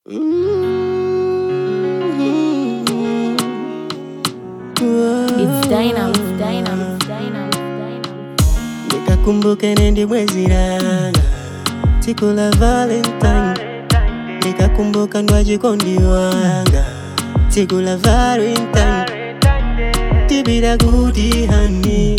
It's dynamic, dynamic, dynamic, dynamic. nikakumbuke nendi mwezi langa siku la valentine nikakumbuka ndwajikondi wanga siku la valentine tibira kuti hani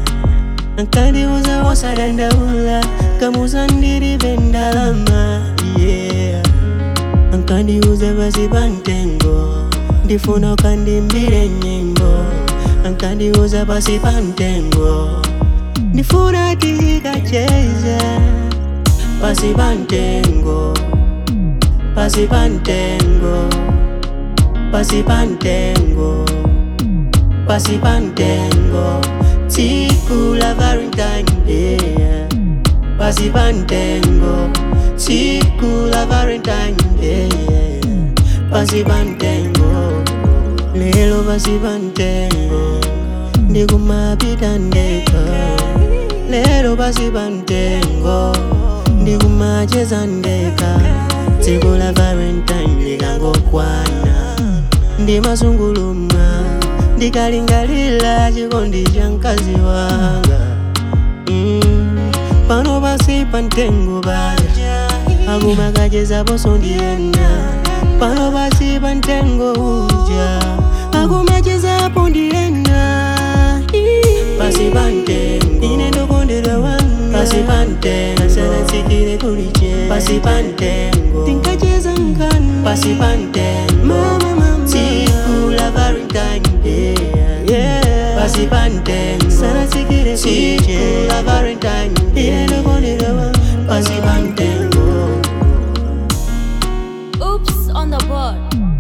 ankandiuza wosadandaula kamuza ndilibe ndalama yeah ankandiuza basi pantengo ndifuna ukandimbire nyimbo ankandiuza basi pantengo ndifuna tikacheza pasi pantengo pasi pantengo pasi pantengo pasi pantengo tsiku la valentine day pasi pantengo tsiku la valentine day pasi pantengo lelo pasi pantengo ndikumapita ndeka lelo pasi pantengo ndikumacheza ndeka tsiku la valentine likangokwana ndimasungulumwa ndikalingalila chikondi cha mkazi wanga mm. pano pasi pantengo baja akumakacheza ndiyena pano pasi pantengo uja akumachezapo ndiyena pasi pantengo ine ndokondedwa wanga pasi pantengo asanatsikire kuliche pasi pantengo tinkacheza nkani pasi pantengo mama mama tsiku la valentine day yeah pasi pantengo sanatsikire kuliche tsiku la valentine day ine ndokondedwa wanga pasi pantengo Oops on the board.